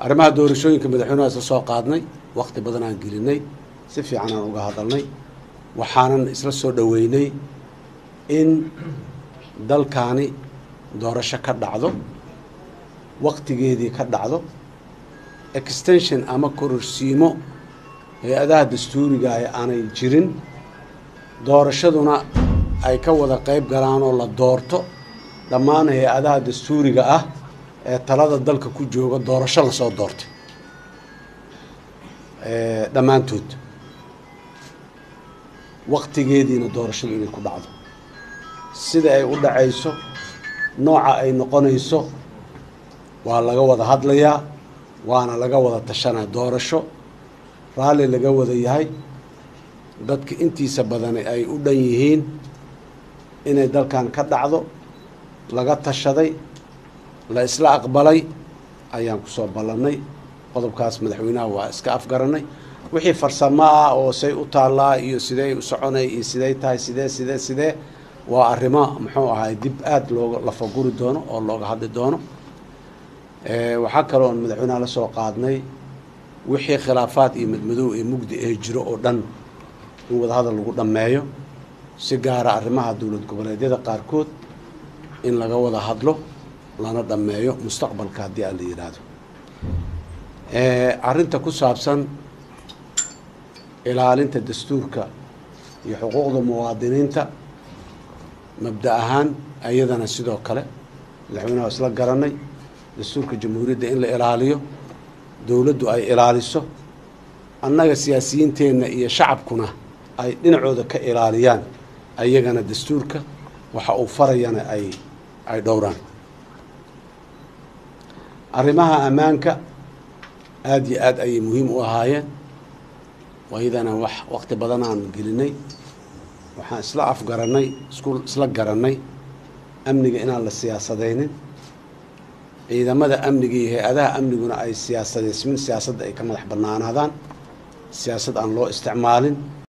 arrimaha doorashooyinka madaxweynaha isla soo qaadnay wakti badan aan gelinay si fiican aan uga hadalnay waxaanan isla soo dhoweynay in dalkaani doorasho ka dhacdo waktigeedii ka dhacdo extension ama kororsiimo hay-adaha dastuuriga ah aanay jirin doorashaduna ay ka wada qeyb galaan oo la doorto dhammaan hay-adaha dastuuriga ah ee talada dalka ku jooga doorasho lasoo doortay dhammaantood waktigeediina doorashadu inay ku dhacdo sida ay u dhacayso nooca ay noqonayso waa laga wada hadlayaa waana laga wada tashanaa doorasho raalli laga wada yahay dadka intiisa badani ay u dhan yihiin inay dalkan ka dhacdo laga tashaday la isla aqbalay ayaan kusoo ballannay qodobkaas madaxweynaha waa iska afgaranay wixii farsamo ah oo say u taallaa iyo sidey u soconay iyo sidey tahay sidee sidee sidee waa arrimo muxuu ahay dib aada looga lafaguri doono oo looga hadli doono waxaa kaloo on madaxweynaha la soo qaadnay wixii khilaafaad iyo madmadow ee mugdi ee jiro oo dhan in wadahadal lagu dhammeeyo si gaara arrimaha dowlad goboleedyada qaarkood in laga wada hadlo lana dhammeeyo mustaqbalka haddii aan la yidhaahdo arrinta ku saabsan ilaalinta dastuurka iyo xuquuqda muwaadiniinta mabda ahaan ayadana sidoo kale madaxweynaha isla garanay dastuurka jamhuuriyadda in la ilaaliyo dowladdu ay ilaaliso annaga siyaasiyiinteenna iyo shacabkuna ay dhinacooda ka ilaaliyaan ayagana dastuurka waxa uu farayana ay ay dhowraan arrimaha ammaanka aada iyo aad ayay muhiim u ahaayeen waydana wax wakti badan aan gelinay waxaan isla afgarannay isku isla garannay amniga inaan la siyaasadaynin ciidamada amniga iyo hay-adaha amniguna ay siyaasadeysmin siyaasadda ay ka madax bannaanaadaan siyaasad aan loo isticmaalin